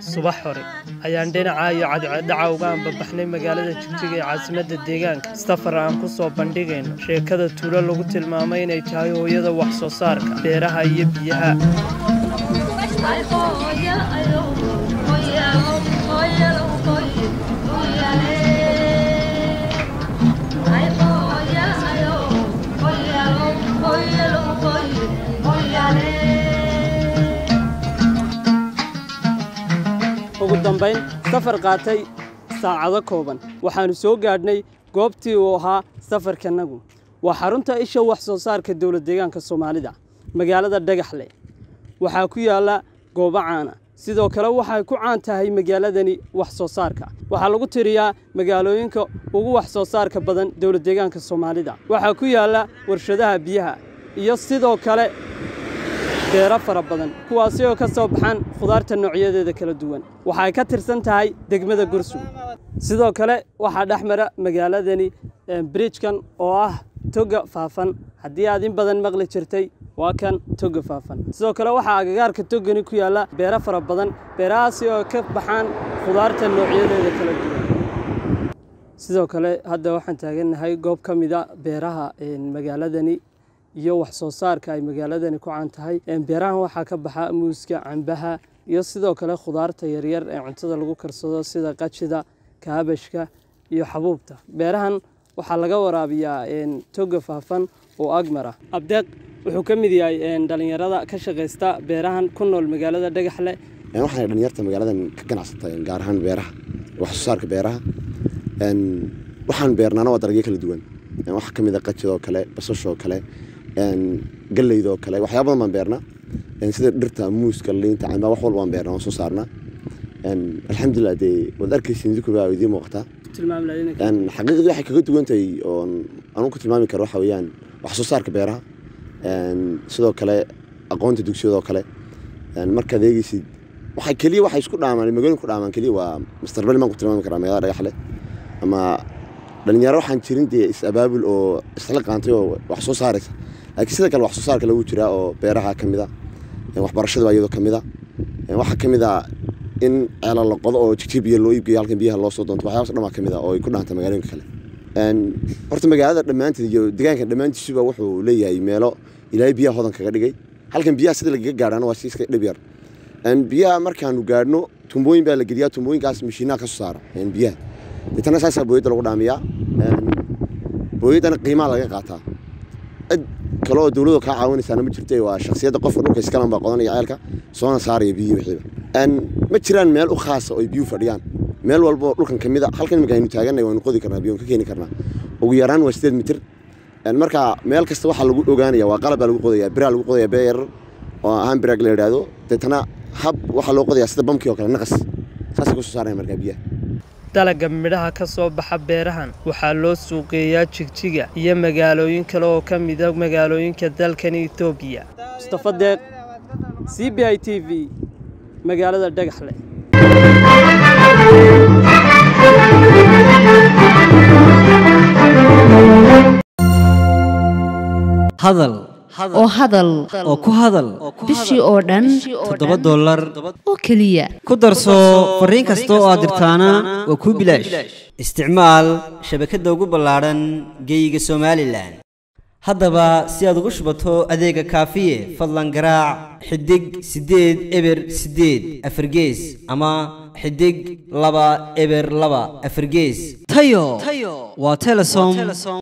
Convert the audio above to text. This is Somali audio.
subax hore ayaan dhinaca iyo cadceeddhaca uga ambabaxnay magaalada jigjiga ee caasimadda deegaanka safar aan ku soo bandhigayno sheekada tuulo lagu tilmaamay inay tahay hooyada wax soo saarka beeraha iyo biyaha ugu dambayn safar qaatay saacado kooban waxaannu soo gaadhnay goobtii uu ahaa safarkanagu waa xarunta isha wax soo saarka dowlad deegaanka soomaalida magaalada dhagaxle waxaa ku yaalla goobo caana sidoo kale waxay ku caan tahay magaaladani wax soo saarka waxaa lagu tiriyaa magaalooyinka ugu wax soo saarka badan dowlad deegaanka soomaalida waxaa ku yaalla warshadaha biyaha iyo sidoo kale beero fara badan kuwaasi oo ka soo baxaan khudaarta noocyadeeda kala duwan waxay ka tirsan tahay degmada gursug sidoo kale waxaa dhex mara magaaladani bridjkan oo ah toga faafan haddii aad in badan maqli jirtay waa kan toga faafan sidoo kale waxaa agagaarka togani ku yaalla beero fara badan beerahaasi oo ka baxaan khudaarta noocyadeeda kala duwan sidoo kale hadda waxaan taagannahay goob ka mida beeraha magaaladani iyo wax soo saarka ay magaaladani ku caan tahay beerahan waxaa ka baxa muuska cambaha iyo sidoo kale khudaarta yaryar ee cuntada lagu karsado sida qajida kaabashka iyo xabuubta beerahan waxaa laga waraabiyaa toga faafan oo agmar ah abdeeq wuxuu ka mid yahay dhalinyarada ka shaqaysta beerahan ku nool magaalada dhagaxle waxaana dhalinyarta magaaladan ka ganacsata gaar ahaan beeraha wax soo saarka beeraha waxaan beernaana waa dalagyo kala duwan waxaa ka mid a qajidoo kale basashoo kale galeydoo kale waxyaaba badan baan beernaa sida dhirta muuska liinta camba wax walba baan beernaa waan soo saarnaa alxamdulilah dee waad arkaysin zukurbaa idiin muuqataa xaqiiqdii waxay kaga duwan tahay oon anugu ku tilmaami karo waxa weeyaan wax soo saarka beeraha sidoo kale aqoonta dugsiyadoo kale markaad eegeysid waxay keliya waxay isku dhaamaan magaalooyin ku dhaamaan keliya waa mustaqbal maan ku tilmaami karaa magaalada dhagaxle ama dhalinyaro waxaan jirin dee is-abaabul oo isla qaantay oo wax soo saaraysa laakiin sida kale wax soo saarka lagu jiraa oo beeraha ka mid a waxbarashada iyadoo ka mid a waxaa ka mid a in ceela la qodo oo jigjiib biyo loo iibgeeyo halkan biyaha loo soo doonto waxyaabas dhan baa ka mid a oo ay ku dhaanta magaalooyinka kale horta magaalada dhammaanteed iyo deegaanka dhammaantiisuba wuxuu leeyahay meelo ilaahay biyaha hodan kaga dhigay halkan biyaha sida lagaga gaadhaana waa si iska dhib yar biyaha markaanu gaadhno tumbooyin baa la geliyaa tumbooyinkaas mashiinaha ka soo saara biyaha deetana saasaa booyadda lagu dhaamiyaa booyaddana qiimaha laga qaataa cid kale oo dowladoo kaa caawinaysaana ma jirta waa shaksiyadda qofka dhulka iskalan baa qodanaya ceelka soona saaraya biyihi wixiiba ma jiraan meel u khaasa oo biyuhu fadhiyaan meel walba oo dhulkan ka mid a halkan imika aynu taaganay waynu qodi karnaa biyoon ka keeni karnaa ugu yaraan waa sideed mitir marka meel kasta waxaa lagu ogaanaya waa qalab baa lagu qodaya biraa lagu qodaya bee yarar oo ahaan biraag la yidhaahdo deetana hab waxaa loo qodayaa sida bamkii oo kale naqas saasay kusoo saaraya markaa biyaha dalagga midhaha ka soo baxa beerahan waxaa loo suuqeeyaa jigjiga iyo magaalooyin kale oo ka mida magaalooyinka dalkan etoobiya mustafa deeq c b i t v magaalada dhagaxle hadal oo hadal oo ku hadal bishii oo dhan toddoba dollar oo keliya ku darso fariin kasta oo aad dirtaana waa kuu bilaash isticmaal shabakadda ugu ballaadhan geeyiga somalilan haddaba si aad ugu shubato adeega kaafiye fadlan garaac xidig siddeed eber siddeed afargees ama xidig laba eber laba afargees tayo waa telesom